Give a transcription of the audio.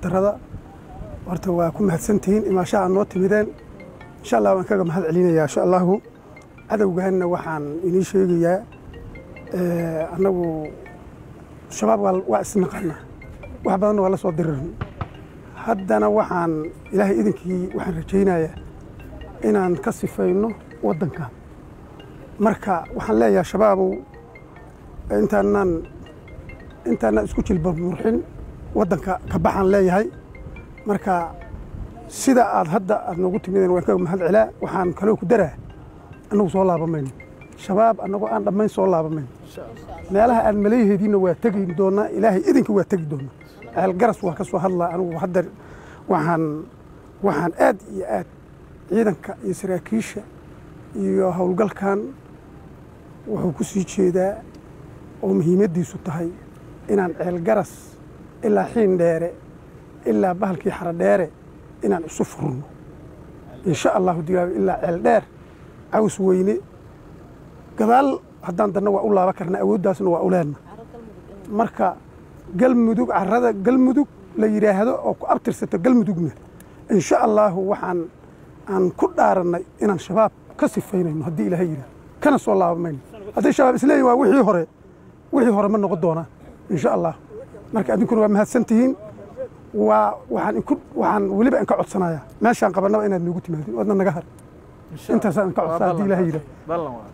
sanatarada horta waa ku mahadsantihiin imaasha aad noo timideen insha allah waan kaga mahad celinayaa insha allahu cadowgaanna waxaan inii sheegayaa annagu shabaab waa isnaqaanaa wax badanna waa la soo dirirn haddana waxaan ilaahay idinkii waxaan rajaynayaa inaan ka sifayno waddankan marka waxaan leeyahay shabaabow intaanaan intaanaan isku jilba murxin waddanka ka baxaan leeyahay marka sida aad hadda aad noogu timideen waan kaga mahad celaa waxaan kaloo ku daraa annagu soo laabamayno shabaab annagoo aan dhammayn soo laabamayno meelaha aad maleeyaheediinna waa tegi doonaa ilaahay idinka waa tegi doonaa ceelgaras waa ka soo hadlaa anigu hadda waxaan waxaan aad iyo aad ciidanka iyo saraakiisha iyo howlgalkan wuxuu ku sii jeedaa oo muhiimaddiisu tahay inaan ceelgaras ilaa xiin dheere ilaa bahalkii xara dheere inaan isu furno insha allahu digaag ilaa ceel dheer caws weyne gadaal haddaan danna waa u laaba karnaa awooddaasna waa u leenna marka galmudug carrada galmudug la yidhaahdo oo ku abtirsato galmudugna insha allaahu waxaan aan ku dhaarannay inaan shabaab ka sifaynayno haddii ilaahay yidhahdo kana soo laabamayno hadday shabaab isleeyihin waa wixii hore wixii hore ma noqon doonaa insha allah marka adinkuna waa mahadsan tihiin waa waxaan inku waxaan weliba inka codsanayaa meeshaan qabannaba inaad noogu timaadin oodna naga har intaasaan inka codsaa haddii ilaahay yidhahdo